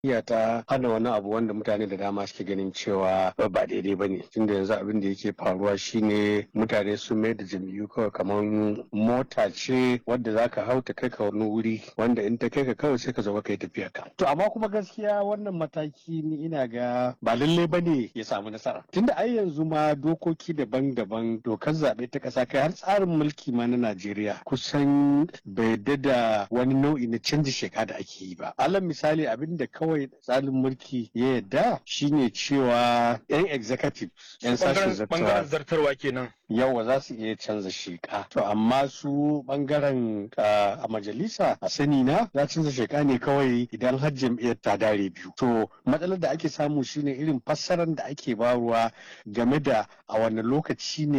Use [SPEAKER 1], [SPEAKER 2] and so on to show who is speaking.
[SPEAKER 1] iya ta hana wani abu wanda mutane da dama suke ganin cewa ba daidai ba ne tunda yanzu abin da yake faruwa shine mutane sun mai da jam'iyyu kawai kamar mota ce wadda za ka hau ta kai ka wani wuri wanda in ta kai ka kawai sai ka zo ka yi tafiya ka to amma kuma gaskiya wannan mataki ni ina ga ba lallai ba ne ya samu nasara tunda ai yanzu ma dokoki daban-daban dokar zaɓe ta ƙasa kai har tsarin mulki ma na Najeriya kusan bai da wani nau'i na canji sheka da ake yi ba alal misali abin da kawai tsarin mulki ya yadda shine cewa yan executive yan sashen
[SPEAKER 2] bangaren zartarwa kenan
[SPEAKER 1] yawa za su iya canza sheka to amma su bangaren a majalisa a sani na za canza sheka ne kawai idan har jam'iyyar ta dare biyu to matsalar da ake samu shine irin fassarar da ake baruwa game da a wani lokaci ne